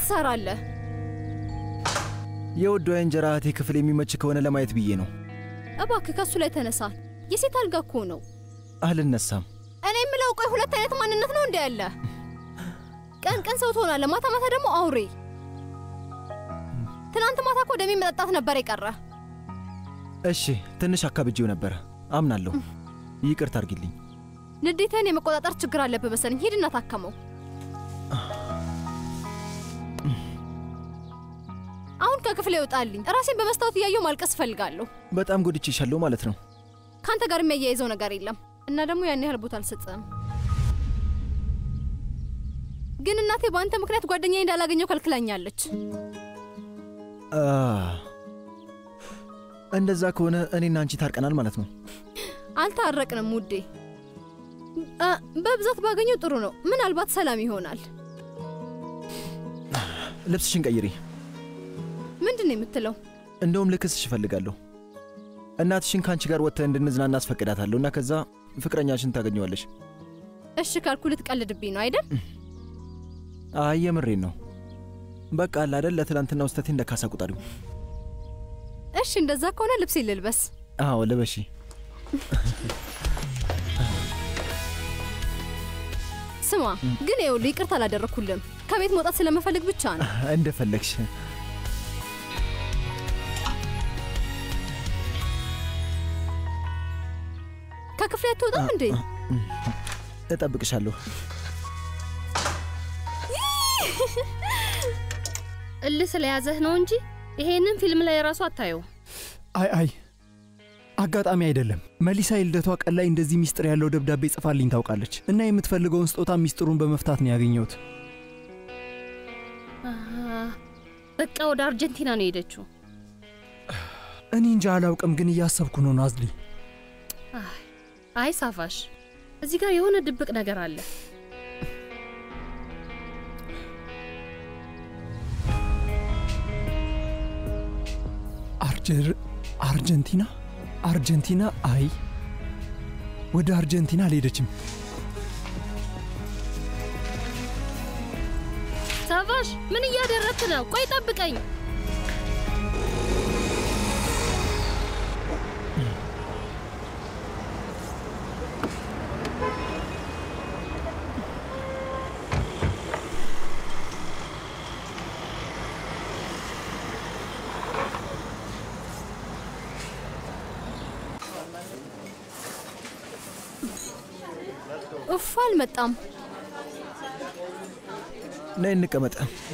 ትሰራለህ? የውዷ የእንጀራ እህቴ ክፍል የሚመች ከሆነ ለማየት ብዬ ነው። እባክህ ከሱ ላይ ተነሳ። የሴት አልጋ እኮ ነው። አልነሳም። እኔ የምለው ቆይ ሁለት አይነት ማንነት ነው እንዴ ያለ? ቀን ቀን ሰው ትሆናለህ፣ ማታ ማታ ደግሞ አውሬ። ትናንት ማታ እኮ ደሜ መጠጣት ነበር የቀረ። እሺ ትንሽ አካብጄው ነበረ፣ አምናለሁ። ይቅርታ አድርጊልኝ። ንዴትህን የመቆጣጠር ችግር አለብህ መሰለኝ። ሂድና ታከመው። አሁን ከክፍል ይወጣልኝ። ራሴን በመስታወት እያየሁ ማልቀስ እፈልጋለሁ። በጣም ጎድቼሻለሁ ማለት ነው። ከአንተ ጋር የሚያያይዘው ነገር የለም እና ደግሞ ያን ያህል ቦታ አልሰጥም። ግን እናቴ በአንተ ምክንያት ጓደኛዬ እንዳላገኘው ከልክላኛለች። አ፣ እንደዛ ከሆነ እኔና አንቺ ታርቀናል ማለት ነው። አልታረቅንም ውዴ። አ፣ በብዛት ባገኘው ጥሩ ነው። ምናልባት ሰላም ይሆናል። ልብስሽን ቀይሪ። ምንድን ነው የምትለው? እንደውም ልክስሽ እፈልጋለሁ። እናትሽን ከአንቺ ጋር ወጥተን እንድንዝናና አስፈቅዳታለሁ እና ከዛ ፍቅረኛሽን ታገኘዋለሽ። እሺ ካልኩ ልትቀልድብኝ ነው አይደል? አይ የምሬን ነው። በቃ አለ አይደል ለትላንትና ውስተቴ እንደ ካሳ ቁጠሪው። እሺ እንደዛ ከሆነ ልብሴ ልልበስ። አዎ ልበሺ። ስማ ግን ይኸውልህ ይቅርታ አላደረግኩልም። ከቤት መውጣት ስለመፈልግ ብቻ ነው። እንደፈለግሽ። ከክፍሌ አትወጣም እንዴ? እጠብቅሻለሁ። እልህ ስለያዘህ ነው እንጂ ይሄንን ፊልም ላይ ራሱ አታየው። አይ አይ አጋጣሚ አይደለም። መሊሳ የልደቷ ቀን ላይ እንደዚህ ሚስጥር ያለው ደብዳቤ ጽፋልኝ ታውቃለች እና የምትፈልገውን ስጦታ ሚስጥሩን በመፍታት ነው ያገኘሁት። አሃ፣ በቃ ወደ አርጀንቲና ነው የሄደችው። እኔ እንጃ አላውቅም፣ ግን እያሰብኩ ነው ናዝሊ። አይ አይ ሳፋሽ፣ እዚህ ጋር የሆነ ድብቅ ነገር አለ። አርጀር አርጀንቲና አርጀንቲና አይ ወደ አርጀንቲና አልሄደችም። ሳፋሽ ምን እያደረግክ ነው? ቆይ ጠብቀኝ። እፍ አልመጣም። ነይ እንቀመጥ።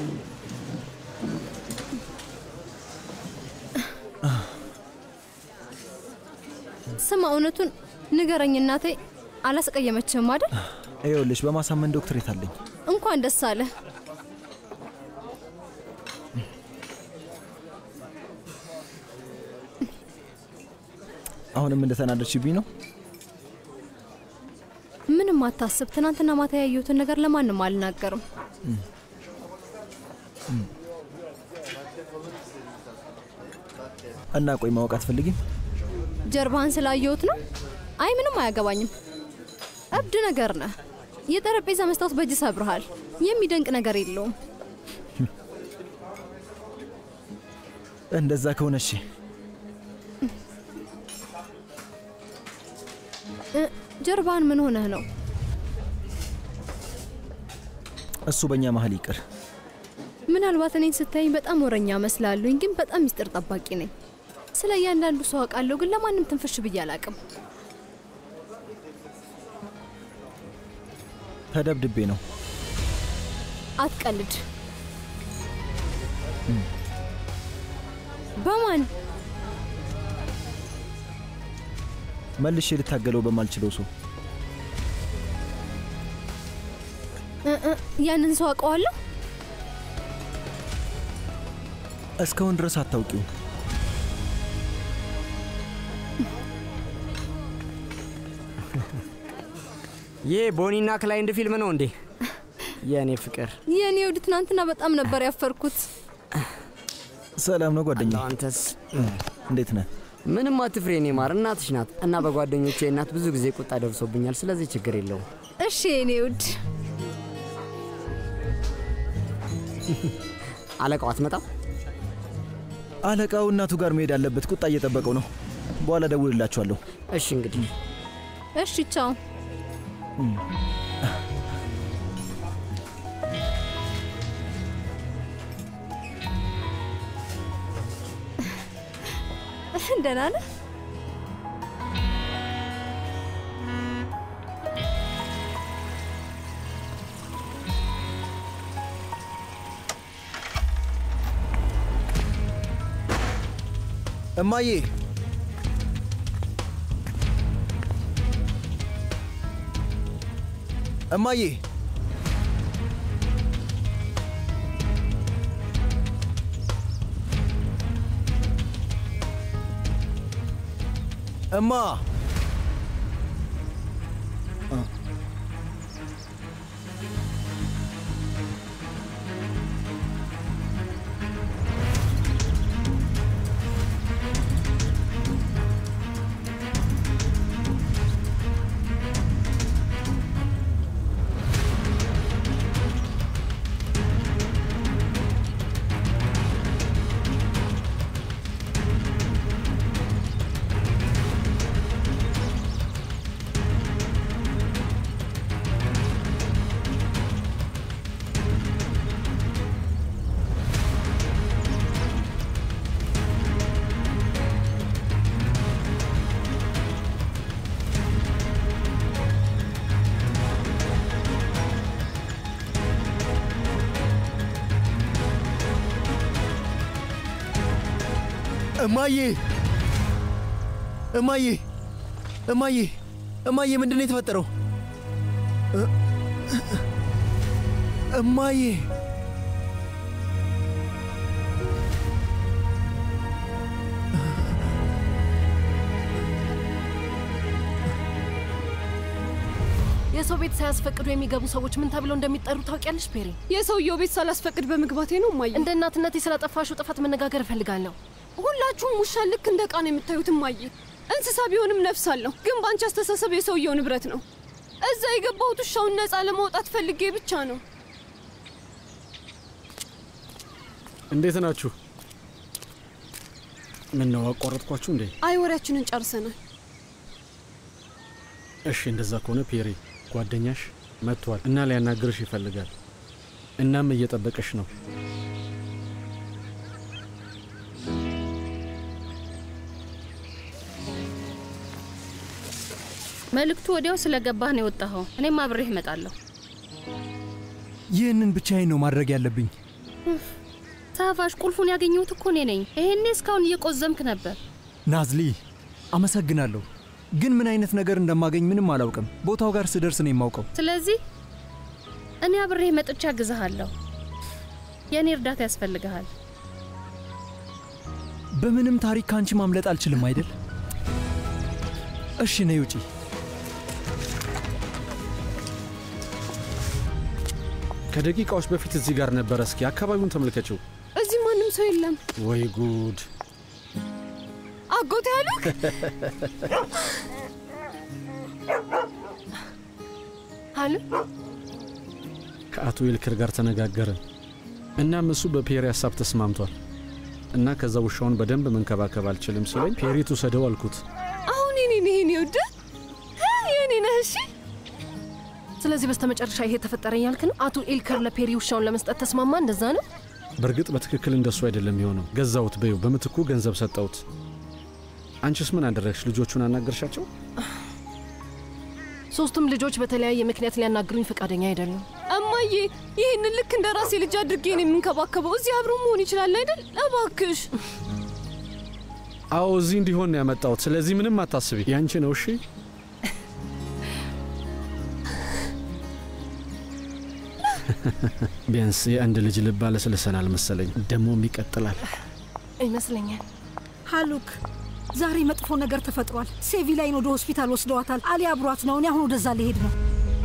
ስማ እውነቱን ንገረኝ እናቴ አላስቀየመችህም አይደል? ይኸውልሽ በማሳመን ዶክትሬት አለኝ። እንኳን ደስ አለ። አሁንም እንደተናደድሽብኝ ነው። ምንም አታስብ። ትናንትና ማታ ያየሁትን ነገር ለማንም አልናገርም። እና ቆይ ማወቅ አትፈልጊም? ጀርባህን ስላየሁት ነው። አይ ምንም አያገባኝም። እብድ ነገር ነህ። የጠረጴዛ መስታወት በእጅ ሰብርሃል። የሚደንቅ ነገር የለውም። እንደዛ ከሆነ እሺ። እ፣ ጀርባህን ምን ሆነህ ነው? እሱ በእኛ መሀል ይቅር። ምናልባት እኔን ስታይኝ በጣም ወረኛ መስላሉኝ፣ ግን በጣም ሚስጥር ጠባቂ ነኝ። ስለ እያንዳንዱ ሰው አውቃለሁ፣ ግን ለማንም ትንፍሽ ብዬ አላቅም። ተደብድቤ ነው። አትቀልድ። በማን መልሼ ልታገለው በማልችለው ሰው እ እ ያንን ሰው አውቀዋለሁ። እስካሁን ድረስ አታውቂው። ይህ ቦኒና ክላይንድ ፊልም ነው እንዴ? የእኔ ፍቅር የእኔ ውድ ትናንትና በጣም ነበር ያፈርኩት። ሰላም ነው ጓደኛ፣ አንተስ እንዴት ነህ? ምንም አትፍሬ፣ የኔ ማር እናትሽ ናት እና በጓደኞቼ እናት ብዙ ጊዜ ቁጣ ደርሶብኛል። ስለዚህ ችግር የለውም። እሺ የእኔ ውድ አለቃው አትመጣም? አለቃው እናቱ ጋር መሄድ አለበት። ቁጣ እየጠበቀው ነው። በኋላ ደውልላችኋለሁ። እሺ እንግዲህ እሺ ቻው። ደህና ነህ? እማዬ እማዬ እማ እማዬ እማዬ እማዬ እማዬ ምንድን ነው የተፈጠረው? እ- እማዬ የሰው ቤት ሳያስፈቅዱ የሚገቡ ሰዎች ምን ተብለው እንደሚጠሩ ታውቂያለሽ ፔሪ? የሰውየው ቤት ሳላስፈቅድ በመግባቴ ነው እማዬ። እንደ እናትነቴ ስላጠፋሽው ጥፋት መነጋገር እፈልጋለሁ። ሁላችሁም ውሻን ልክ እንደ ዕቃ ነው የምታዩት እማዬ። እንስሳ ቢሆንም ነፍስ አለው፣ ግን በአንቺ አስተሳሰብ የሰውየው ንብረት ነው። እዛ የገባሁት ውሻውን ነፃ ለማውጣት ፈልጌ ብቻ ነው። እንዴት ናችሁ? ምን ነው አቋረጥኳችሁ እንዴ? አይ ወሬያችንን ጨርሰናል። እሺ እንደዛ ከሆነ ፔሪ ጓደኛሽ መጥቷል እና ሊያናግርሽ ይፈልጋል። እናም እየጠበቀሽ ነው። መልእክቱ ወዲያው ስለገባህ ነው የወጣኸው። እኔም አብሬህ እመጣለሁ። ይህንን ብቻዬን ነው ማድረግ ያለብኝ። ሳፋሽ ቁልፉን ያገኘሁት እኮ እኔ ነኝ። ይሄኔ እስካሁን እየቆዘምክ ነበር። ናዝሊ አመሰግናለሁ፣ ግን ምን አይነት ነገር እንደማገኝ ምንም አላውቅም። ቦታው ጋር ስደርስ ነው የማውቀው። ስለዚህ እኔ አብሬህ መጥቻ አግዝሃለሁ። የእኔ እርዳታ ያስፈልግሃል። በምንም ታሪክ ከአንቺ ማምለጥ አልችልም አይደል? እሺ ነይ ውጪ። ከደቂቃዎች በፊት እዚህ ጋር ነበረ። እስኪ አካባቢውን ተመልከችው። እዚህ ማንም ሰው የለም። ወይ ጉድ! አጎቴ ያሉክ አሉ ከአቶ ይልክር ጋር ተነጋገርን። እናም እሱ በፔሪ ሀሳብ ተስማምቷል እና ከዛ ውሻውን በደንብ መንከባከብ አልችልም ሲለኝ ፔሪ ትውሰደው አልኩት። አሁን የኔ ነህ የኔ ውድ የኔ ነህ። እሺ ስለዚህ በስተመጨረሻ ይሄ ተፈጠረ ያልክ ነው? አቶ ኤልከር ለፔሪ ውሻውን ለመስጠት ተስማማ? እንደዛ ነው? በእርግጥ በትክክል እንደሱ አይደለም የሆነው። ገዛሁት በይው፣ በምትኩ ገንዘብ ሰጠሁት። አንቺስ ምን አደረግሽ? ልጆቹን አናገርሻቸው? ሶስቱም ልጆች በተለያየ ምክንያት ሊያናግሩኝ ፈቃደኛ አይደሉም። እማዬ ይህንን ልክ እንደ ራሴ ልጅ አድርጌ ነው የምንከባከበው። እዚህ አብሮ መሆን ይችላል አይደል? እባክሽ አዎ እዚህ እንዲሆን ነው ያመጣሁት። ስለዚህ ምንም አታስቢ፣ ያንቺ ነው። እሺ ቢያንስ የአንድ ልጅ ልብ አለስልሰናል መሰለኝ። ደግሞም ይቀጥላል። ይመስለኛል። ሃሉክ ዛሬ መጥፎ ነገር ተፈጥሯል። ሴቪላይን ወደ ሆስፒታል ወስደዋታል። አሊ አብሯት ነው። እኔ አሁን ወደዛ ሊሄድ ነው።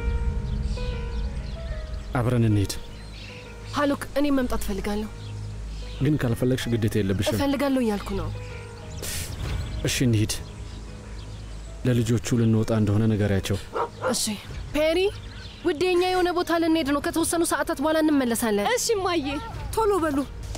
አብረን እንሂድ። ሀሉክ እኔም መምጣት እፈልጋለሁ። ግን ካልፈለግሽ ግዴታ የለብሽም። እፈልጋለሁ እያልኩ ነው። እሺ እንሂድ። ለልጆቹ ልንወጣ እንደሆነ ንገሪያቸው። እሺ ፔሪ፣ ውዴ፣ እኛ የሆነ ቦታ ልንሄድ ነው። ከተወሰኑ ሰዓታት በኋላ እንመለሳለን። እሺ እማዬ። ቶሎ በሉ።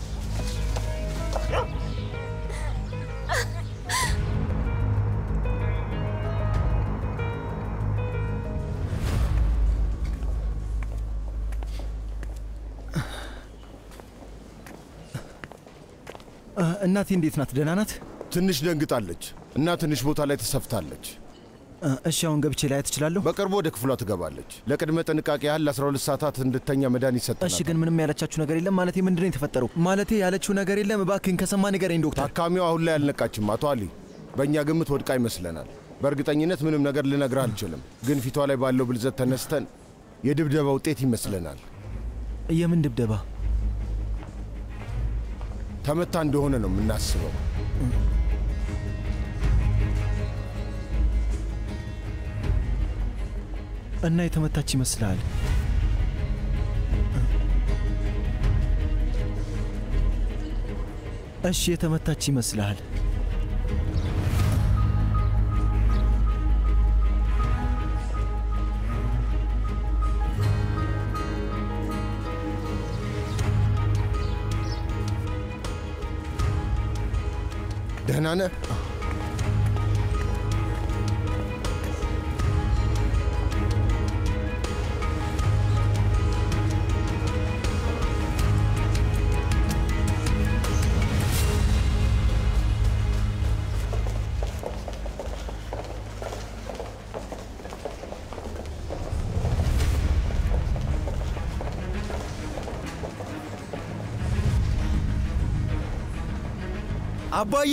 እናቴ እንዴት ናት? ደህና ናት? ትንሽ ደንግጣለች እና ትንሽ ቦታ ላይ ተሰፍታለች። እ፣ እሺ አሁን ገብቼ ላይ ትችላለሁ? በቅርቡ ወደ ክፍሏ ትገባለች። ለቅድመ ጥንቃቄ ያህል ለ12 ሰዓታት እንድተኛ መድኃኒት ይሰጠናል። እሺ ግን ምንም ያለቻችሁ ነገር የለም? ማለቴ ምንድን ነው የተፈጠረው? ማለቴ ያለችው ነገር የለም? እባክህን ከሰማ ንገረኝ ዶክተር። ታካሚዋ አሁን ላይ አልነቃችም አቶ አሊ። በእኛ ግምት ወድቃ ይመስለናል። በእርግጠኝነት ምንም ነገር ልነግርህ አልችልም፣ ግን ፊቷ ላይ ባለው ብልዘት ተነስተን የድብደባ ውጤት ይመስለናል። የምን ድብደባ? ተመታ እንደሆነ ነው የምናስበው። እና የተመታች ይመስልሃል? እሺ የተመታች ይመስልሃል? ደህና ነህ? አባዬ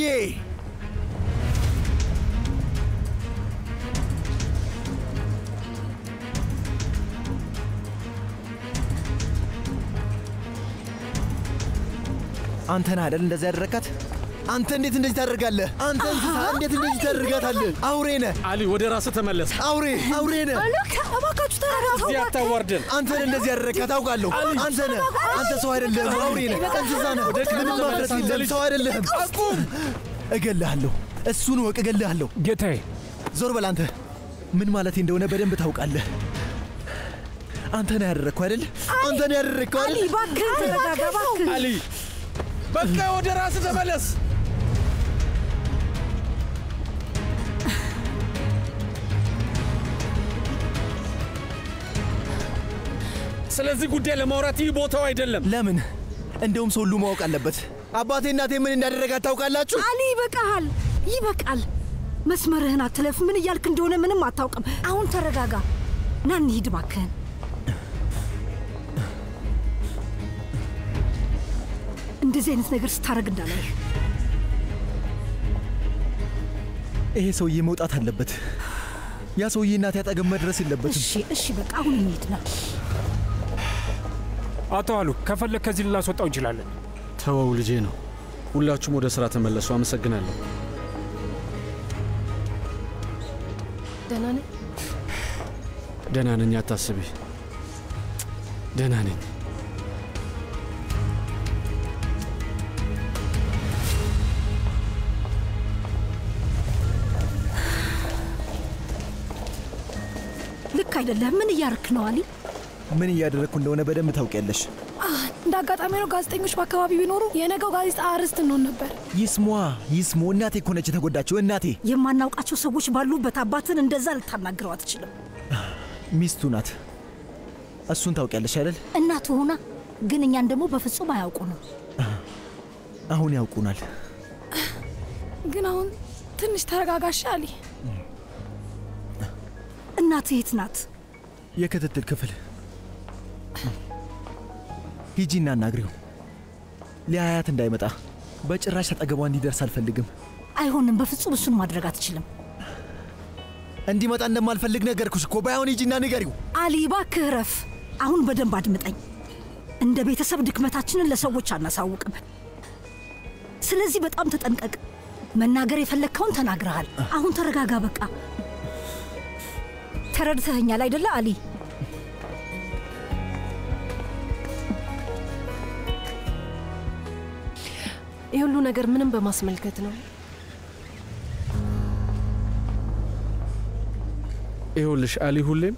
አንተ ነህ አይደል እንደዚህ ያደረጋት? አንተ እንዴት እንደዚህ ታደርጋለህ? አንተ እንስሳ እንዴት እንደዚህ ታደርጋታለህ? አውሬ ነህ አሊ፣ ወደ ራስህ ተመለስ። አውሬ አውሬ ነህ። እባካችሁ ተረጋጉ። እዚህ አታዋርደን። አንተ ነህ እንደዚህ ያደረጋት አውቃለሁ። አንተ ነህ። አንተ ሰው አይደለህም፣ አውሬ ነህ፣ እንስሳ ነህ። ምንም ማፍረት የለም፣ ሰው አይደለህም። አቁም! እገልሃለሁ። እሱን ወቅ እገልሃለሁ። ጌታዬ ዞር በል አንተ። ምን ማለቴ እንደሆነ በደንብ ታውቃለህ። አንተ ነህ ያደረግከው አይደል? አንተ ነህ ያደረግከው አሊ አይደል? እባክህ ተረጋጋ፣ እባክህ አሊ፣ በቃ ወደ ራስህ ተመለስ። ስለዚህ ጉዳይ ለማውራት ይህ ቦታው አይደለም። ለምን? እንደውም ሰው ሁሉ ማወቅ አለበት። አባቴ እናቴ ምን እንዳደረጋት ታውቃላችሁ? አሊ ይበቃሃል፣ ይበቃል። መስመርህን አትለፍ። ምን እያልክ እንደሆነ ምንም አታውቅም። አሁን ተረጋጋ። ና እንሂድ እባክህን። እንደዚህ አይነት ነገር ስታደርግ እንዳላይህ። ይሄ ሰውዬ መውጣት አለበት። ያ ሰውዬ እናቴ አጠገብ መድረስ የለበትም። እሺ፣ እሺ፣ በቃ አሁን እንሂድ ና። አቶ አሉ ከፈለግ ከዚህ ልናስወጣው እንችላለን። ተወው፣ ልጄ ነው። ሁላችሁም ወደ ሥራ ተመለሱ። አመሰግናለሁ። ደህና ነህ? ደህና ነኝ፣ አታስቢ። ደህና ነኝ። ልክ አይደለም። ምን እያርክ ነው አሊ? ምን እያደረግኩ እንደሆነ በደንብ ታውቂያለሽ። እንደ አጋጣሚ ነው ጋዜጠኞች በአካባቢ ቢኖሩ የነገው ጋዜጣ አርዕስት እንሆን ነበር። ይስሟ ይስሙ። እናቴ እኮ ነች የተጎዳችው። እናቴ የማናውቃቸው ሰዎች ባሉበት አባትን እንደዛ ልታናግረው አትችልም። ሚስቱ ናት። እሱን ታውቂያለሽ አይደል? እናቱ ሆና ግን እኛን ደግሞ በፍጹም አያውቁንም። አሁን ያውቁናል። ግን አሁን ትንሽ ተረጋጋሽ አሊ። እናት የት ናት? የክትትል ክፍል ሂጂና አናግሪው። ሊያያት እንዳይመጣ በጭራሽ አጠገቧ እንዲደርስ አልፈልግም። አይሆንም፣ በፍጹም እሱን ማድረግ አትችልም። እንዲመጣ እንደማልፈልግ ነገርኩሽ እኮ። ባይሆን ሂጂና ንገሪው። አሊ እባክህ እረፍ። አሁን በደንብ አድምጠኝ። እንደ ቤተሰብ ድክመታችንን ለሰዎች አናሳውቅም። ስለዚህ በጣም ተጠንቀቅ። መናገር የፈለግከውን ተናግረሃል። አሁን ተረጋጋ። በቃ ተረድተኸኛል አይደለ አሊ? ይህ ሁሉ ነገር ምንም በማስመልከት ነው። ይኸውልሽ አሊ ሁሌም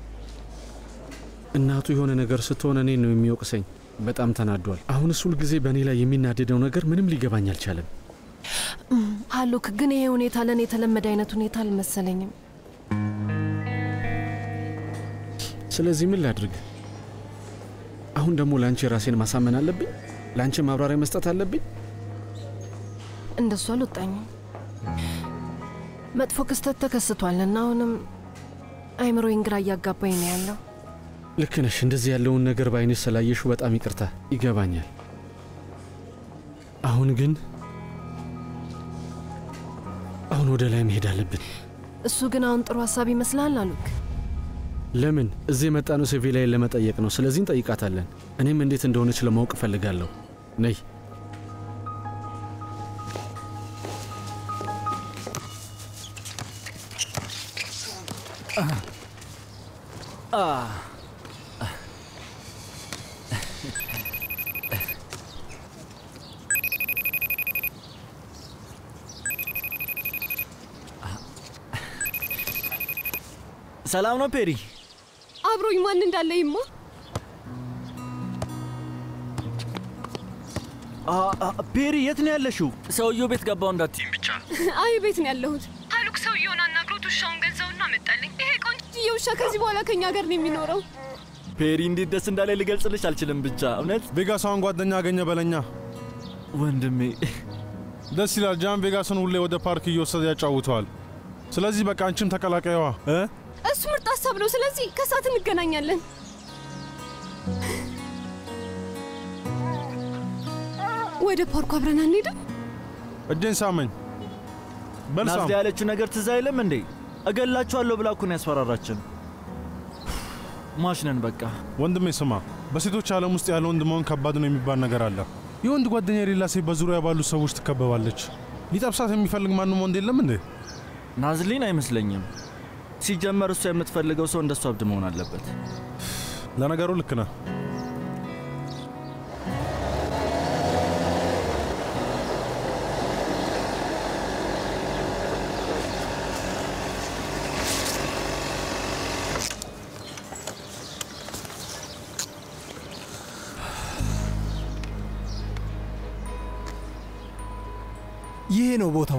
እናቱ የሆነ ነገር ስትሆን እኔን ነው የሚወቅሰኝ። በጣም ተናዷል። አሁንስ ሁል ጊዜ በእኔ ላይ የሚናደደው ነገር ምንም ሊገባኝ አልቻለም። ሀሉክ ግን ይሄ ሁኔታ ለእኔ የተለመደ አይነት ሁኔታ አልመሰለኝም። ስለዚህ ምን ላድርግ? አሁን ደግሞ ለአንቺ ራሴን ማሳመን አለብኝ? ለአንቺ ማብራሪያ መስጠት አለብኝ? እንደሱ አልወጣኝም። መጥፎ ክስተት ተከስቷል እና አሁንም አይምሮዬን ግራ እያጋባኝ ነው ያለው። ልክ ነሽ። እንደዚህ ያለውን ነገር በአይንሽ ስላየሽው በጣም ይቅርታ፣ ይገባኛል። አሁን ግን አሁን ወደ ላይ መሄድ አለብን። እሱ ግን አሁን ጥሩ ሀሳብ ይመስላል አሉክ። ለምን እዚህ የመጣነው ሴቪላይን ለመጠየቅ ነው። ስለዚህ እንጠይቃታለን። እኔም እንዴት እንደሆነች ለማወቅ እፈልጋለሁ። ነይ። ሰላም ነው ፔሪ? አብሮኝ ማን እንዳለ ይማ ፔሪ የት ነው ያለሽው? ሰውየው ቤት ገባው እንዳትይም ብቻ። አይ ቤት ነው ያለሁት። ታሉክ ሰውየውን አናግሮት ውሻውን ገዛውና መጣልኝ። ይሄ ቆንጆዬ ውሻ ከዚህ በኋላ ከኛ ጋር ነው የሚኖረው። ፔሪ እንዴት ደስ እንዳለ ልገልጽልሽ አልችልም። ብቻ እውነት ቬጋሳውን ጓደኛ አገኘ በለኛ ወንድሜ። ደስ ይላል። ጃን ቬጋስን ሁሌ ወደ ፓርክ እየወሰደ ያጫውተዋል። ስለዚህ በቃ አንቺም ተቀላቀየዋ እ እሱ ምርጥ ሀሳብ ነው። ስለዚህ ከሰዓት እንገናኛለን። ወደ ፓርኩ አብረን አንሄድም? እጄን ሳመኝ። በል ሳም። ናዝሊ ያለችው ነገር ትዝ አይልም እንዴ? እገላችኋለሁ ብላ እኮ ነው ያስፈራራችን። ማሽነን በቃ ወንድሜ ስማ፣ በሴቶች ዓለም ውስጥ ያለ ወንድ መሆን ከባድ ነው የሚባል ነገር አለ። የወንድ ጓደኛ የሌላ ሴት በዙሪያ ባሉ ሰዎች ትከበባለች። ሊጠብሳት የሚፈልግ ማንም ወንድ የለም እንዴ? ናዝሊን አይመስለኝም። ሲጀመር እሷ የምትፈልገው ሰው እንደሷ እብድ መሆን አለበት። ለነገሩ ልክ ነህ። ይሄ ነው ቦታው።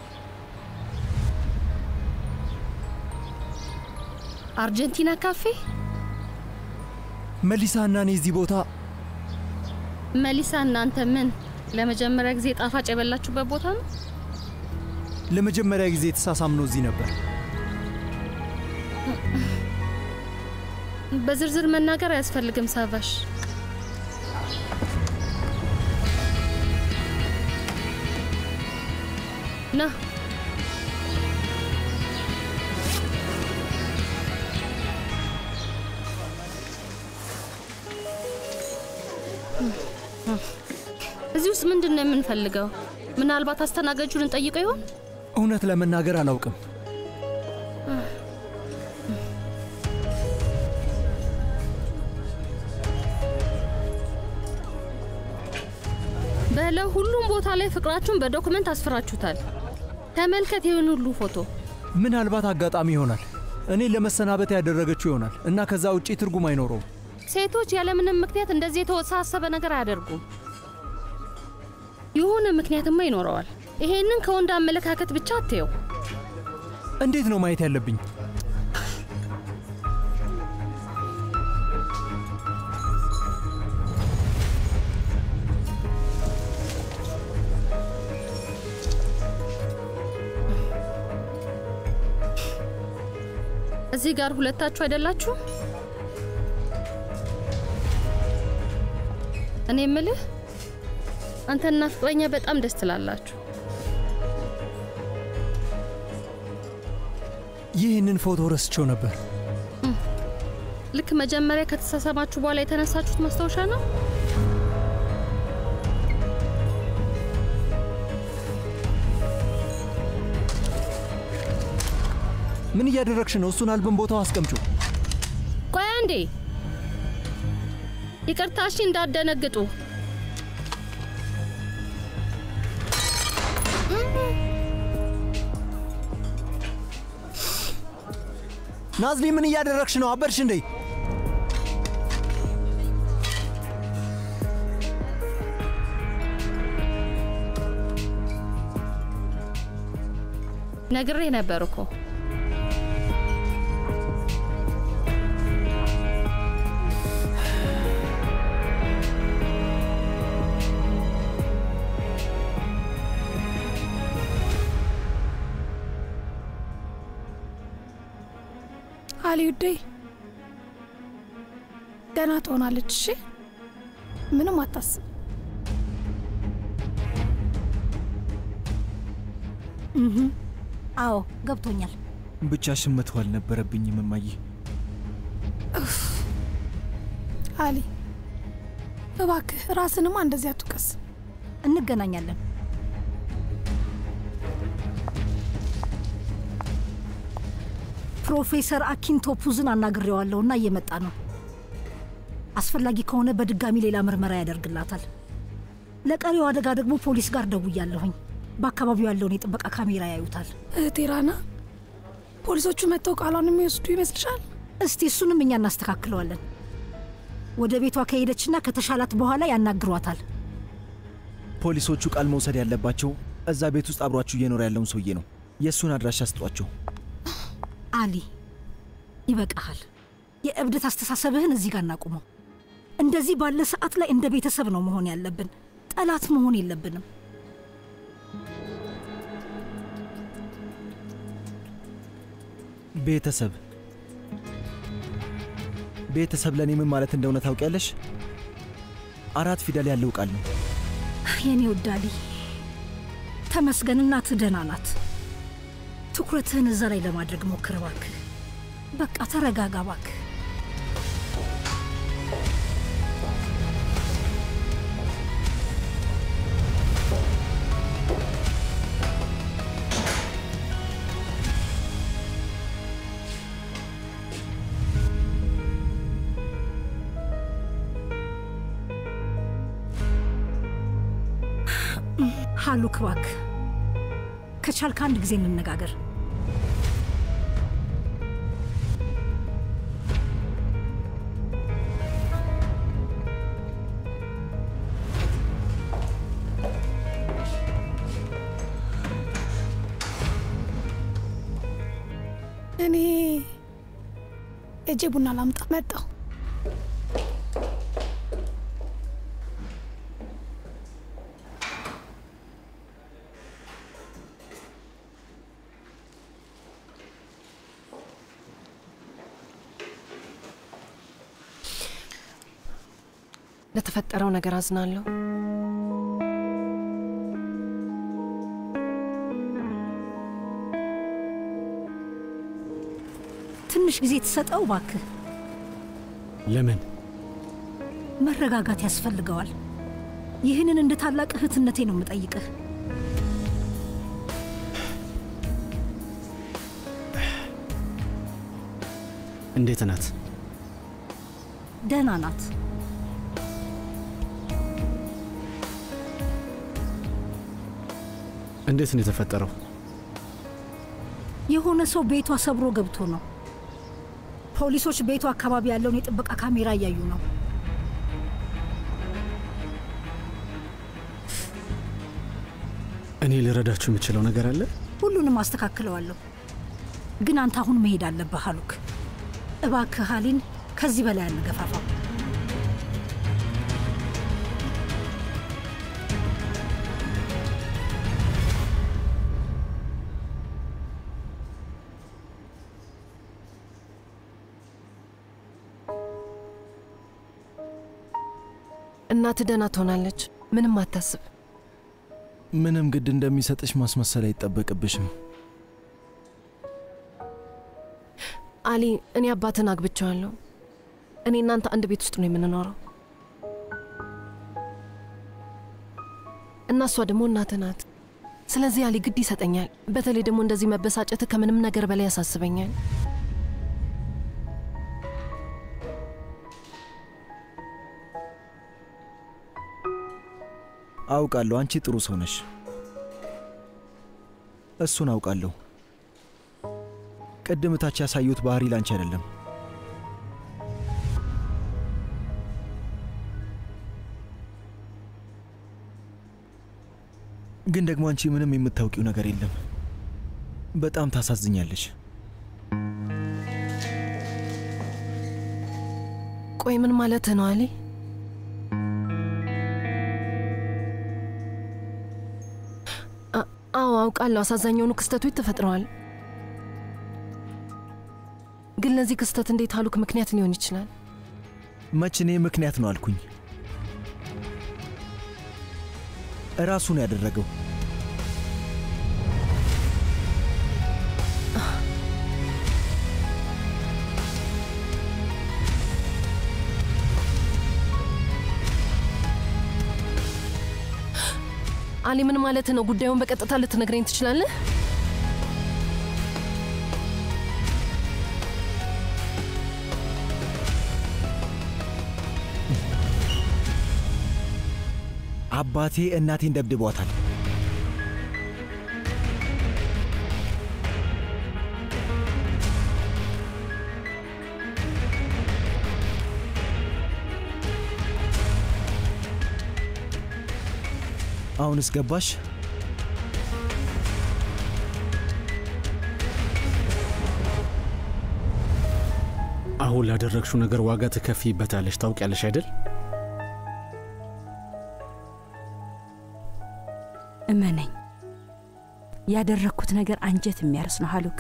አርጀንቲና ካፌ። መሊሳ እና እኔ እዚህ ቦታ መሊሳ፣ እናንተ ምን ለመጀመሪያ ጊዜ ጣፋጭ የበላችሁበት ቦታ ነው? ለመጀመሪያ ጊዜ የተሳሳምነው እዚህ ነበር። በዝርዝር መናገር አያስፈልግም ሳቫሽ። ና እዚህ ውስጥ ምንድን ነው የምንፈልገው? ምናልባት አስተናጋጁን እንጠይቀው ይሆን? እውነት ለመናገር አላውቅም። በለው ሁሉም ቦታ ላይ ፍቅራችሁን በዶክመንት አስፍራችሁታል። ተመልከት ይህን ሁሉ ፎቶ። ምናልባት አጋጣሚ ይሆናል እኔ ለመሰናበት ያደረገችው ይሆናል እና ከዛ ውጪ ትርጉም አይኖረውም። ሴቶች ያለምንም ምክንያት እንደዚህ የተወሳሰበ ነገር አያደርጉም። የሆነ ምክንያትማ ይኖረዋል። ይሄንን ከወንድ አመለካከት ብቻ አትየው። እንዴት ነው ማየት ያለብኝ? እዚህ ጋር ሁለታችሁ አይደላችሁ? እኔ የምልህ አንተና ፍቅረኛ በጣም ደስ ትላላችሁ። ይህንን ፎቶ ረስቸው ነበር። ልክ መጀመሪያ ከተሳሰባችሁ በኋላ የተነሳችሁት ማስታወሻ ነው። ምን እያደረግሽ ነው? እሱን አልበም ቦታው አስቀምጩ። ቆይ አንዴ፣ ይቅርታ እሺ፣ እንዳደነግጡ። ናዝሊ ምን እያደረግሽ ነው? አበድሽ እንዴ? ነግሬ ነበር እኮ አሊ ውዴ ገና ትሆናለች። እሺ ምንም አታስብ። እህ፣ አዎ ገብቶኛል። ብቻሽን መተው አልነበረብኝም እማዬ። እፍ። አሊ እባክህ ራስንማ እንደዚህ አትውቀስ። እንገናኛለን። ፕሮፌሰር አኪንቶፑዝን አናግሬዋለሁና እየመጣ ነው። አስፈላጊ ከሆነ በድጋሚ ሌላ ምርመራ ያደርግላታል። ለቀሪው አደጋ ደግሞ ፖሊስ ጋር ደውያለሁኝ። በአካባቢው ያለውን የጥበቃ ካሜራ ያዩታል። እህቴ ራና፣ ፖሊሶቹ መጥተው ቃሏን የሚወስዱ ይመስልሻል? እስቲ እሱንም እኛ እናስተካክለዋለን። ወደ ቤቷ ከሄደችና ከተሻላት በኋላ ያናግሯታል። ፖሊሶቹ ቃል መውሰድ ያለባቸው እዛ ቤት ውስጥ አብሯችሁ እየኖረ ያለውን ሰውዬ ነው። የእሱን አድራሻ ስጧቸው። አሊ ይበቃሃል። የእብደት አስተሳሰብህን እዚህ ጋር እናቁመው። እንደዚህ ባለ ሰዓት ላይ እንደ ቤተሰብ ነው መሆን ያለብን። ጠላት መሆን የለብንም። ቤተሰብ ቤተሰብ ለእኔ ምን ማለት እንደሆነ ታውቂያለሽ? አራት ፊደል ያለው ቃል ነው። የኔ ውድ አሊ ተመስገን፣ እናትህ ደህና ናት። ትኩረትህን እዛ ላይ ለማድረግ ሞክር እባክህ። በቃ ተረጋጋ እባክህ። ሃሉክ እባክህ ከቻልክ አንድ ጊዜ እንነጋገር። እኔ እጄ ቡና ላምጣ መጣሁ። ለተፈጠረው ነገር አዝናለሁ። ትንሽ ጊዜ ትሰጠው እባክህ። ለምን? መረጋጋት ያስፈልገዋል። ይህንን እንደ ታላቅ እህትነቴ ነው የምጠይቅህ። እንዴት ናት? ደህና ናት። እንዴት ነው የተፈጠረው? የሆነ ሰው ቤቷ ሰብሮ ገብቶ ነው። ፖሊሶች ቤቱ አካባቢ ያለውን የጥበቃ ካሜራ እያዩ ነው። እኔ ልረዳችሁ የምችለው ነገር አለ? ሁሉንም አስተካክለዋለሁ። ግን አንተ አሁን መሄድ አለብህ አሉክ። እባክህ ሀሊን ከዚህ በላይ አንገፋፋው። እናት ደህና ትሆናለች። ምንም አታስብ። ምንም ግድ እንደሚሰጥሽ ማስመሰል አይጠበቅብሽም። አሊ፣ እኔ አባትን አግብቼዋለሁ። እኔ እናንተ አንድ ቤት ውስጥ ነው የምንኖረው እና እሷ ደግሞ እናትህ ናት። ስለዚህ አሊ ግድ ይሰጠኛል። በተለይ ደግሞ እንደዚህ መበሳጨት ከምንም ነገር በላይ ያሳስበኛል። አውቃለሁ፣ አንቺ ጥሩ ሰው ነሽ። እሱን አውቃለሁ። ቅድም እታች ያሳዩት ባህሪ ላንቺ አይደለም። ግን ደግሞ አንቺ ምንም የምታውቂው ነገር የለም። በጣም ታሳዝኛለሽ። ቆይ ምን ማለትህ ነው አሊ? አ- አዎ አውቃለሁ፣ አሳዛኝ የሆኑ ክስተቶች ተፈጥረዋል። ግን ግን ለዚህ ክስተት እንዴት አሉክ ምክንያት ሊሆን ይችላል? መች እኔ ምክንያት ነው አልኩኝ? እራሱ ነው ያደረገው። አሊ ምን ማለት ነው? ጉዳዩን በቀጥታ ልትነግረኝ ትችላለህ? አባቴ እናቴን ደብድቧታል። አሁንስ ገባሽ? አሁን ላደረግሽው ነገር ዋጋ ትከፍይበታለሽ። ታውቂያለሽ አይደል? እመነኝ፣ ያደረግኩት ነገር አንጀት የሚያርስ ነው ሀሉክ።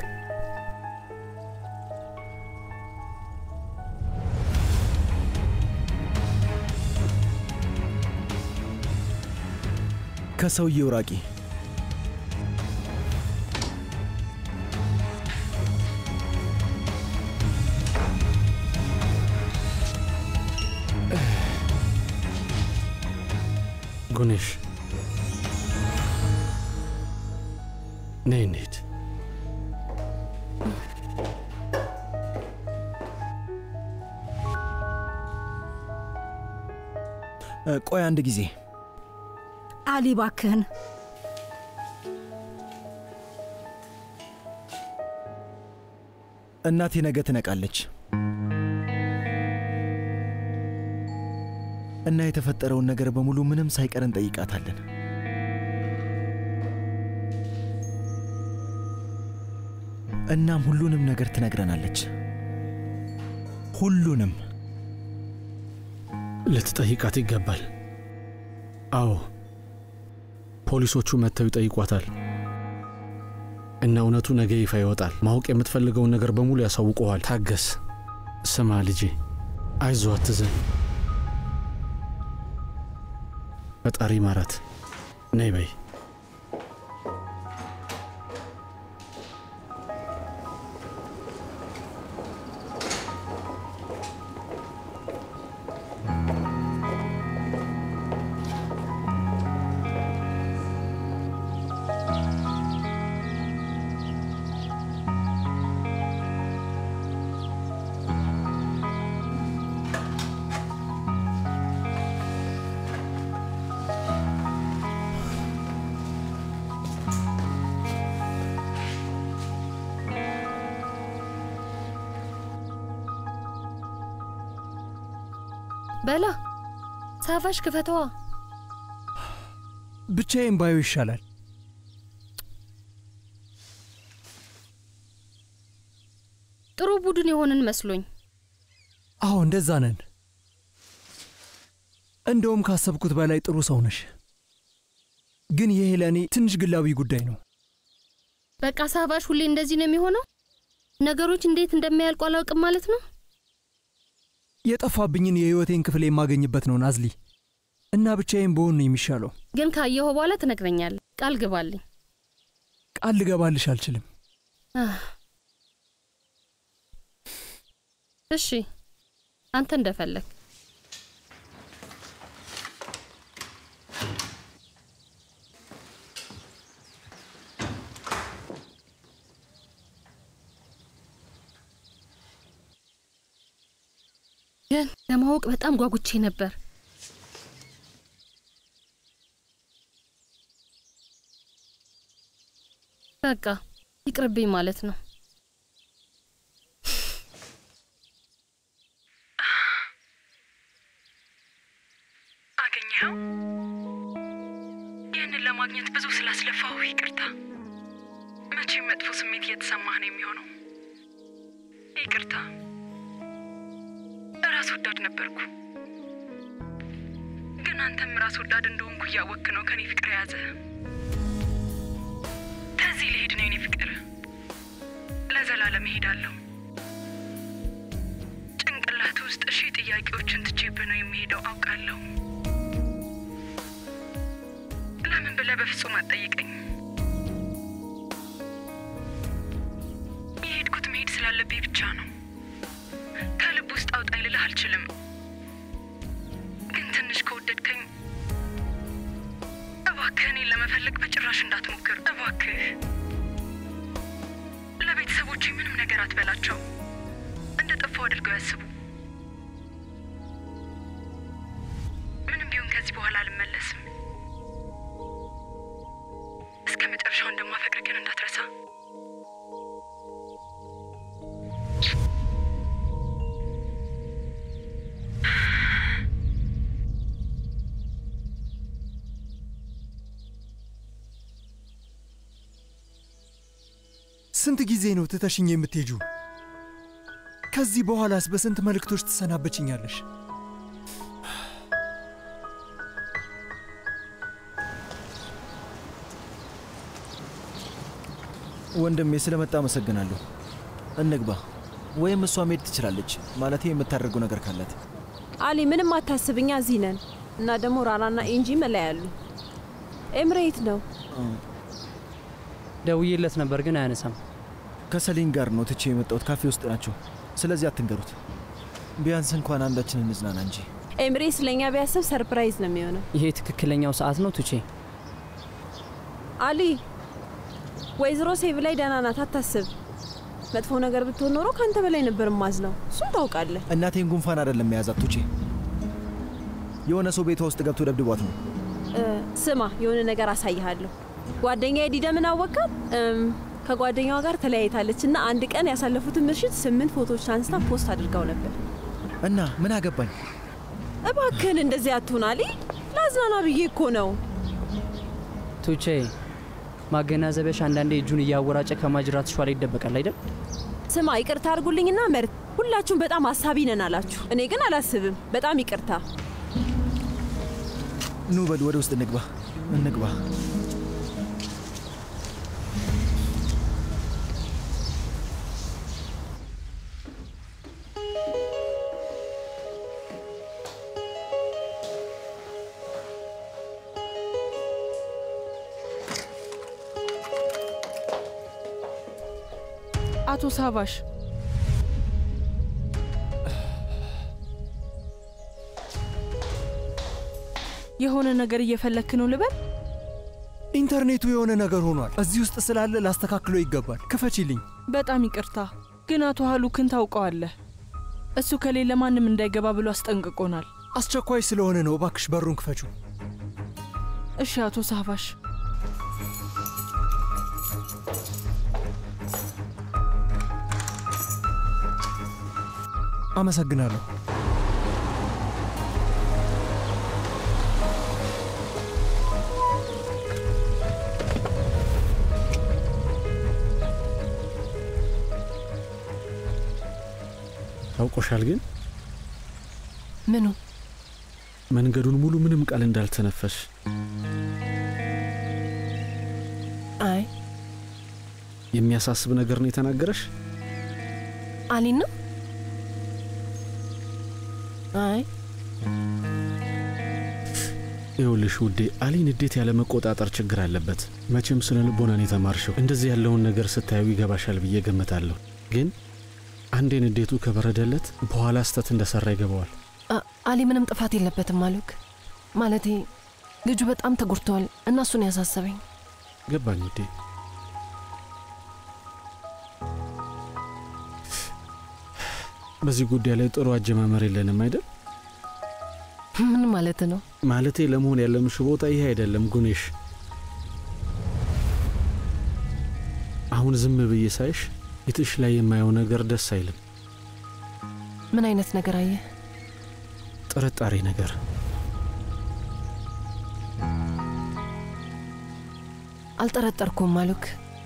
ከሰውየው ራቂ። ጉኔሽ ነይ እንሂድ። እ፣ ቆይ አንድ ጊዜ አሊ ባክህን እናቴ ነገ ትነቃለች እና የተፈጠረውን ነገር በሙሉ ምንም ሳይቀር እንጠይቃታለን። እናም ሁሉንም ነገር ትነግረናለች። ሁሉንም ልትጠይቃት ይገባል። አዎ፣ ፖሊሶቹ መጥተው ይጠይቋታል እና እውነቱ ነገ ይፋ ይወጣል። ማወቅ የምትፈልገውን ነገር በሙሉ ያሳውቀዋል። ታገስ። ስማ ልጄ፣ አይዞ፣ አትዘን። ፈጣሪ ማራት። ነይ በይ። በላ ሳፋሽ ክፈተዋ። ብቻዬን ባዩ ይሻላል። ጥሩ ቡድን የሆንን መስሎኝ። አዎ እንደዛ ነን። እንደውም ካሰብኩት በላይ ጥሩ ሰው ነሽ። ግን ይሄ ለእኔ ትንሽ ግላዊ ጉዳይ ነው። በቃ ሳፋሽ ሁሌ እንደዚህ ነው የሚሆነው። ነገሮች እንዴት እንደሚያልቁ አላውቅም ማለት ነው። የጠፋብኝን የህይወቴን ክፍል የማገኝበት ነው ናዝሊ። እና ብቻዬን በሆን ነው የሚሻለው። ግን ካየኸው በኋላ ትነግረኛለህ። ቃል ግባልኝ። ቃል ልገባልሽ አልችልም። አህ። እሺ፣ አንተ እንደፈለግ። ግን ለማወቅ በጣም ጓጉቼ ነበር። በቃ ይቅርብኝ ማለት ነው። አገኘኸው? ይህንን ለማግኘት ብዙ ስላስለፋሁ ይቅርታ። መቼም መጥፎ ስሜት እየተሰማህ ነው የሚሆነው። ይቅርታ። ራስ ወዳድ ነበርኩ፣ ግን አንተም ራስ ወዳድ እንደሆንኩ እያወክ ነው ከኔ ፍቅር የያዘ። ከዚህ ልሄድ ነው የኔ ፍቅር፣ ለዘላለም እሄዳለሁ። ጥያቄዎችን ትቼብህ ነው የሚሄደው አውቃለሁ። ለምን ብለህ በፍጹም አትጠይቀኝ። የሄድኩት መሄድ ስላለብኝ ብቻ ነው። ከልብ ውስጥ አውጣኝ ልልህ አልችልም። ግን ትንሽ ከወደድከኝ እባክህ እኔን ለመፈለግ በጭራሽ እንዳትሞክር። እባክህ ለቤተሰቦቼ ምንም ነገር አትበላቸው። እንደ ጠፋው አድርገው ያስቡ። ምንም ቢሆን ከዚህ በኋላ አልመለስም። እስከ መጨረሻው እንደማፈቅር ግን እንዳትረሳ። ስንት ጊዜ ነው ትተሽኝ የምትሄጁ? ከዚህ በኋላስ በስንት መልእክቶች ትሰናበችኛለሽ? ወንድሜ ስለመጣ አመሰግናለሁ። እንግባ፣ ወይም እሷ መሄድ ትችላለች። ማለቴ የምታደርገው ነገር ካላት። አሊ ምንም አታስብኛ፣ እዚህ ነን እና ደግሞ ራራና ኢንጂ መለያሉ። ኤምሬት ነው ደውዬለት ነበር ግን አያነሳም። ከሰሊን ጋር ነው ትቼ የመጣሁት። ካፌ ውስጥ ናቸው። ስለዚህ አትንገሩት። ቢያንስ እንኳን አንዳችን እንዝናና እንጂ። ኤምሬት ስለኛ ቢያስብ ሰርፕራይዝ ነው የሚሆነው። ይሄ ትክክለኛው ሰዓት ነው ቱቼ። አሊ ወይዘሮ ሴቭ ላይ ደህና ናት፣ አታስብ። መጥፎ ነገር ብትሆን ኖሮ ከአንተ በላይ ነበር ማዝነው። እሱም ታውቃለህ። እናቴን ጉንፋን አይደለም የያዛት ቱቼ። የሆነ ሰው ቤቷ ውስጥ ገብቶ ደብድቧት ነው። እ፣ ስማ የሆነ ነገር አሳይሃለሁ። ጓደኛ ዲደምን አወቃት? እም፣ ከጓደኛዋ ጋር ተለያይታለች እና አንድ ቀን ያሳለፉትን ምሽት ስምንት ፎቶዎች አንስታ ፖስት አድርጋው ነበር። እና ምን አገባኝ? እባክህን እንደዚህ አትሁን አሊ። ላዝናና ብዬ እኮ ነው። ቱቼ ማገናዘቢያሽ አንዳንዴ እጁን እያወራጨ ከማጅራት ሿ ላይ ይደበቃል አይደል? ስማ ይቅርታ አድርጉልኝና መርት፣ ሁላችሁም በጣም አሳቢ ነን አላችሁ። እኔ ግን አላስብም። በጣም ይቅርታ። ኑ በል ወደ ውስጥ እንግባ፣ እንግባ። አቶ ሳቫሽ የሆነ ነገር እየፈለክ ነው ልበል? ኢንተርኔቱ የሆነ ነገር ሆኗል። እዚህ ውስጥ ስላለ ላስተካክሎ ይገባል። ክፈችልኝ። በጣም ይቅርታ ግን አቶ ሀሉክን ታውቀዋለህ። እሱ ከሌለ ማንም እንዳይገባ ብሎ አስጠንቅቆናል። አስቸኳይ ስለሆነ ነው። እባክሽ በሩን ክፈቹ። እሺ አቶ ሳቫሽ። አመሰግናለሁ። ታውቆሻል ግን ምኑ? መንገዱን ሙሉ ምንም ቃል እንዳልተነፈሽ አይ የሚያሳስብ ነገር ነው የተናገረሽ? አሊን ነው? አይ ይኸውልሽ ውዴ፣ አሊ ንዴት ያለ መቆጣጠር ችግር አለበት። መቼም ስነ ልቦናን የተማርሽው እንደዚህ ያለውን ነገር ስታዩ ይገባሻል ብዬ ገምታለሁ። ግን አንዴ ንዴቱ ከበረደለት በኋላ ስተት እንደሰራ ይገባዋል። አ- አሊ ምንም ጥፋት የለበትም አሉክ። ማለቴ ልጁ በጣም ተጎድተዋል እና እሱን ያሳሰበኝ ገባኝ ውዴ። በዚህ ጉዳይ ላይ ጥሩ አጀማመር የለንም አይደል? ምን ማለት ነው? ማለቴ ለመሆን ያለምሽ ቦታ ይሄ አይደለም ጉኔሽ። አሁን ዝም ብዬ ሳይሽ ፊትሽ ላይ የማየው ነገር ደስ አይልም። ምን አይነት ነገር አየህ? ጥርጣሬ ነገር። አልጠረጠርኩም አሉክ።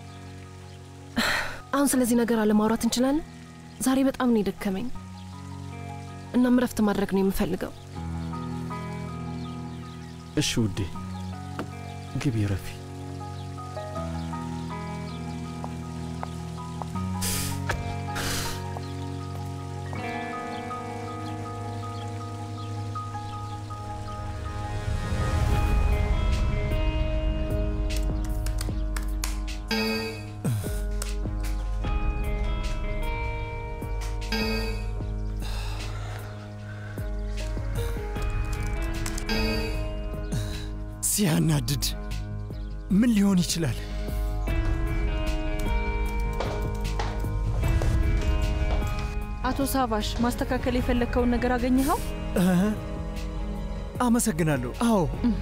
አሁን ስለዚህ ነገር አለማውራት እንችላለን? ዛሬ በጣም ነው የደከመኝ። እናም እረፍት ማድረግ ነው የምፈልገው። እሺ ውዴ፣ ግቢ ረፊ። ሲያናድድ! ምን ሊሆን ይችላል? አቶ ሳቫሽ ማስተካከል የፈለግከውን ነገር አገኘኸው? እ? አመሰግናለሁ። አዎ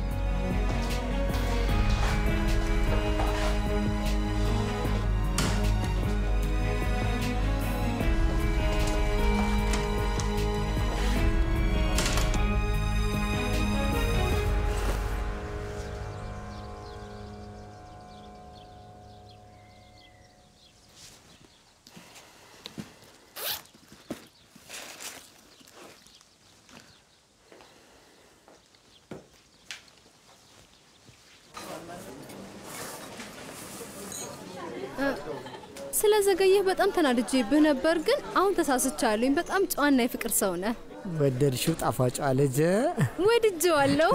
ስለዘገየህ በጣም ተናድጄብህ ነበር፣ ግን አሁን ተሳስቻለሁኝ። በጣም ጨዋና የፍቅር ሰው ነህ። ወደድሽው ጣፋጯ ልጅ? ወድጄዋለሁ።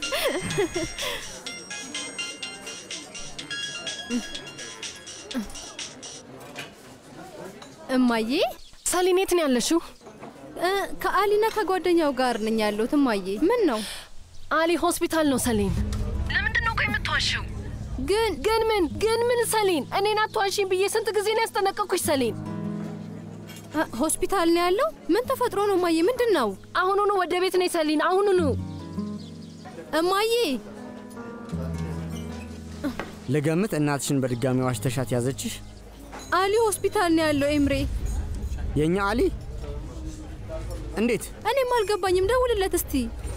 እማዬ ሰሊን የት ነው ያለሽው? ከአሊና ከጓደኛው ጋር ነኝ ያለሁት። እማዬ ምን ነው? አሊ ሆስፒታል ነው ሰሊን። ለምንድን ነው ቆይ የምትዋሸው? ግን ግን ምን ግን ምን ሰሊን፣ እኔን አትዋሺኝ ብዬ ስንት ጊዜ ነው ያስጠነቀቅኩሽ ሰሊን? ሆስፒታል ነው ያለው? ምን ተፈጥሮ ነው እማዬ? ምንድን ነው? አሁኑኑ ወደ ቤት ነኝ ሰሊን፣ አሁኑኑ። እማዬ ልገምት፣ እናትሽን በድጋሚ ዋሽተሻት ያዘችሽ? አሊ ሆስፒታል ነው ያለው። ኤምሬ የእኛ አሊ? እንዴት? እኔም አልገባኝም። ደውልለት እስቲ።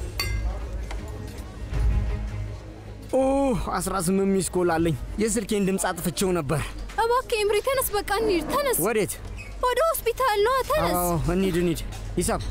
ኦ 18 ሚስ ኮል አለኝ። የስልኬን ድምፅ አጥፍቼው ነበር። እባክህ ኤምሬ ተነስ፣ በቃ እንሂድ። ተነስ። ወዴት? ወደ ሆስፒታል ነዋ። ተነስ። አዎ እንሂድ እንሂድ። ሂሳብ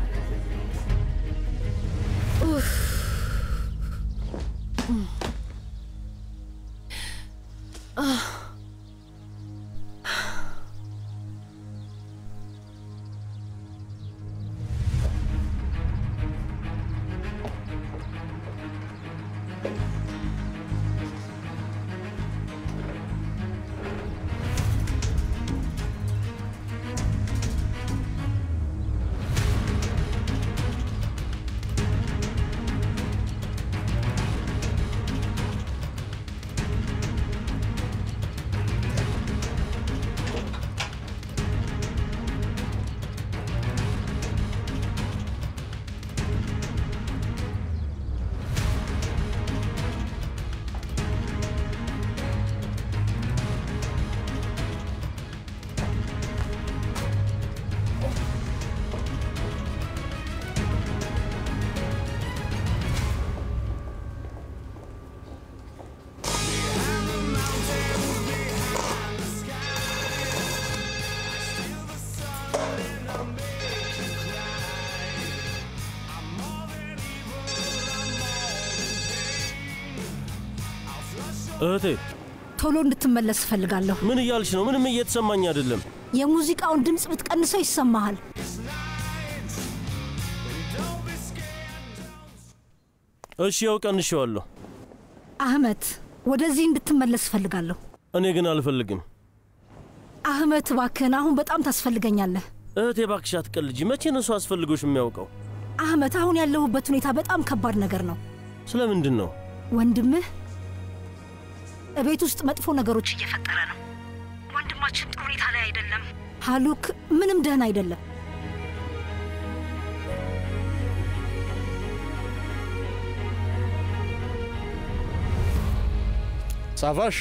እህቴ ቶሎ እንድትመለስ እፈልጋለሁ። ምን እያልሽ ነው? ምንም እየተሰማኝ አይደለም። የሙዚቃውን ድምፅ ብትቀንሰው ይሰማሃል። እሺ ያው ቀንሼዋለሁ። አህመት፣ ወደዚህ እንድትመለስ እፈልጋለሁ። እኔ ግን አልፈልግም። አህመት እባክህን፣ አሁን በጣም ታስፈልገኛለህ። እህቴ እባክሽ አትቀልጂ። መቼ ነው እሱ አስፈልጎሽ የሚያውቀው? አህመት፣ አሁን ያለሁበት ሁኔታ በጣም ከባድ ነገር ነው። ስለምንድን ነው? ወንድምህ እቤት ውስጥ መጥፎ ነገሮች እየፈጠረ ነው። ወንድማችን ጥሩ ሁኔታ ላይ አይደለም። ሀሉክ ምንም ደህና አይደለም። ሳቫሽ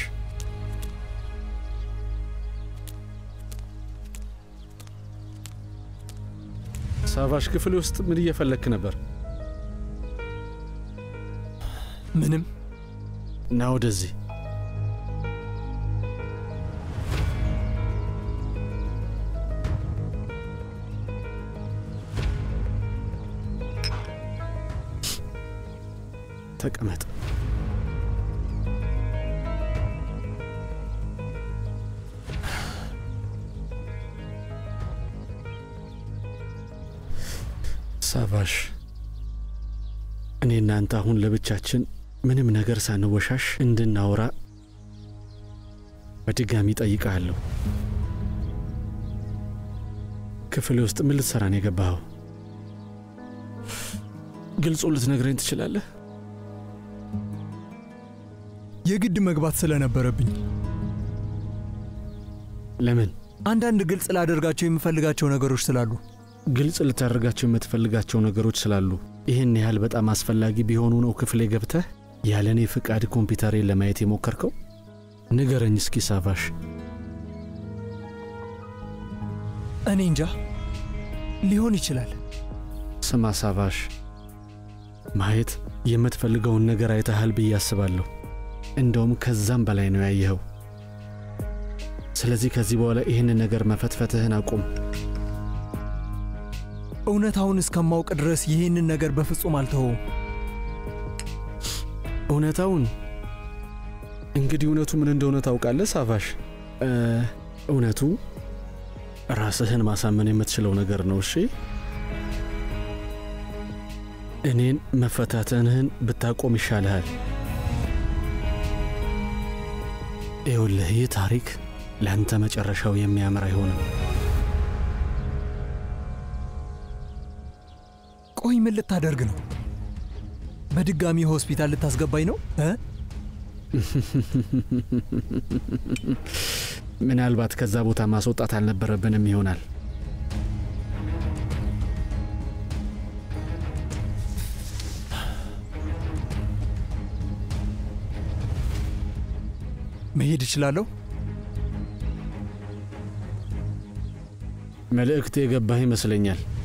ሳቫሽ፣ ክፍል ውስጥ ምን እየፈለግክ ነበር? ምንም። ና ወደዚህ። ተቀመጥ። ሳቫሽ፣ እኔ እናንተ አሁን ለብቻችን ምንም ነገር ሳንወሻሽ እንድናወራ በድጋሚ ጠይቃለሁ። ክፍል ውስጥ ምን ልትሰራ ነው የገባኸው? ግልጹ ልትነግረኝ ትችላለህ? የግድ መግባት ስለነበረብኝ። ለምን? አንዳንድ ግልጽ ላደርጋቸው የምፈልጋቸው ነገሮች ስላሉ። ግልጽ ልታደርጋቸው የምትፈልጋቸው ነገሮች ስላሉ ይህን ያህል በጣም አስፈላጊ ቢሆኑ ነው ክፍሌ ገብተህ ያለ እኔ ፍቃድ ኮምፒውተሬን ለማየት የሞከርከው? ንገረኝ እስኪ ሳቫሽ። እኔ እንጃ፣ ሊሆን ይችላል። ስማ ሳቫሽ፣ ማየት የምትፈልገውን ነገር አይተሃል ብዬ አስባለሁ። እንደውም ከዛም በላይ ነው ያየኸው። ስለዚህ ከዚህ በኋላ ይህንን ነገር መፈትፈትህን አቁም። እውነታውን እስከማውቅ ድረስ ይህንን ነገር በፍጹም አልተወውም። እውነታውን እንግዲህ እውነቱ ምን እንደሆነ ታውቃለህ ሳቫሽ? እ፣ እውነቱ ራስህን ማሳመን የምትችለው ነገር ነው። እሺ፣ እኔን መፈታተንህን ብታቆም ይሻልሃል። ይኸውልህ ይህ ታሪክ ለአንተ መጨረሻው የሚያምር አይሆንም። ቆይ ምን ልታደርግ ነው? በድጋሚ ሆስፒታል ልታስገባኝ ነው እ? ምናልባት ከዛ ቦታ ማስወጣት አልነበረብንም ይሆናል። መሄድ እችላለሁ? መልእክት የገባህ ይመስለኛል።